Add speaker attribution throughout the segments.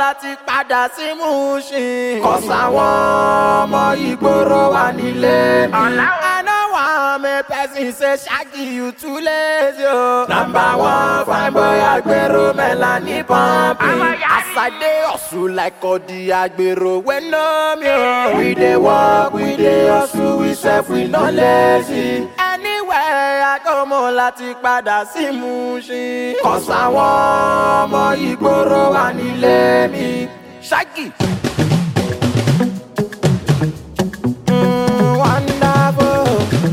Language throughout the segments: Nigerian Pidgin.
Speaker 1: láti padà sí Mushin. Kọ̀sáwọn ọmọ ìgboro wà nílé mi. I know one make person say Shaggy you too lazy o. Number one fine boy agbero Melanie pumping. As I dey hustle like Odi agbero wey know me o. We dey work, we dey hustle, we sef we no lazy. Anywhere I go mo láti padà sí Mushin. Kọ̀sáwọn ọmọ ìgboro wà nílé mi. Shaggy. Mm, wonderful.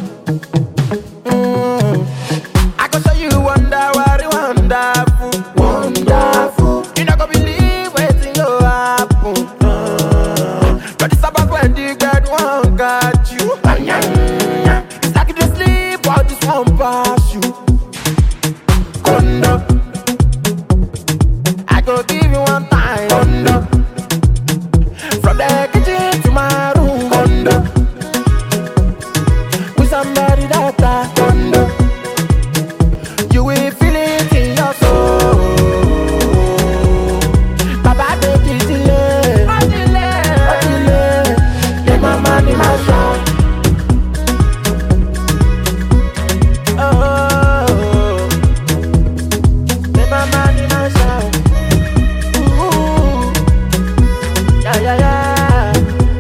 Speaker 1: Mm. I go show you wonder what it wonderful, wonderful. You not gonna believe wetin go happen. Mm. But it's about when the God one got you. It's like you dey sleep while this one pass you. Kondo. I go give you one time. Kondo. From the kitchen to my room. Kondo. With somebody that I Kondo. You will feel it in your soul. Baba take it delay. Oh delay. Oh delay. Ní mama ní ma sọ. Oh. Ní mama ní ma sọ. Ooh. Yeah, yeah, yeah.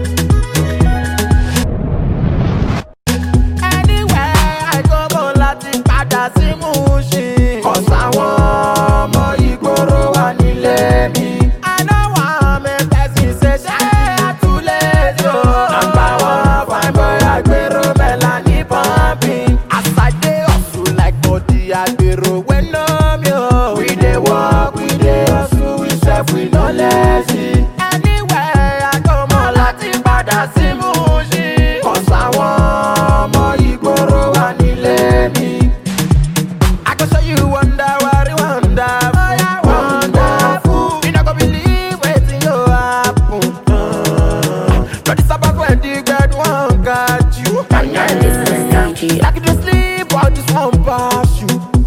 Speaker 1: Anywhere I go mo láti padà sí Mushin. Kọ̀sáwọn ọmọ ìgboro wà nílé mi. I know one make person say ṣé àtúlẹ̀ tó. Number one fine boy agbero Melanie pumping. As I dey hustle like body agbero wey know me o. We dey work, we dey hustle, we sef we no lazy. Anywhere I go mo láti padà sí Mushin. Kọ̀sáwọn ọmọ ìgboro wà nílé mi. I go show you wonder what it wonderful. wonderful. You not gonna believe wetin go happen. Mm. But it's about when the God one got you.
Speaker 2: This is DG
Speaker 1: Like you dey sleep while this one pass you.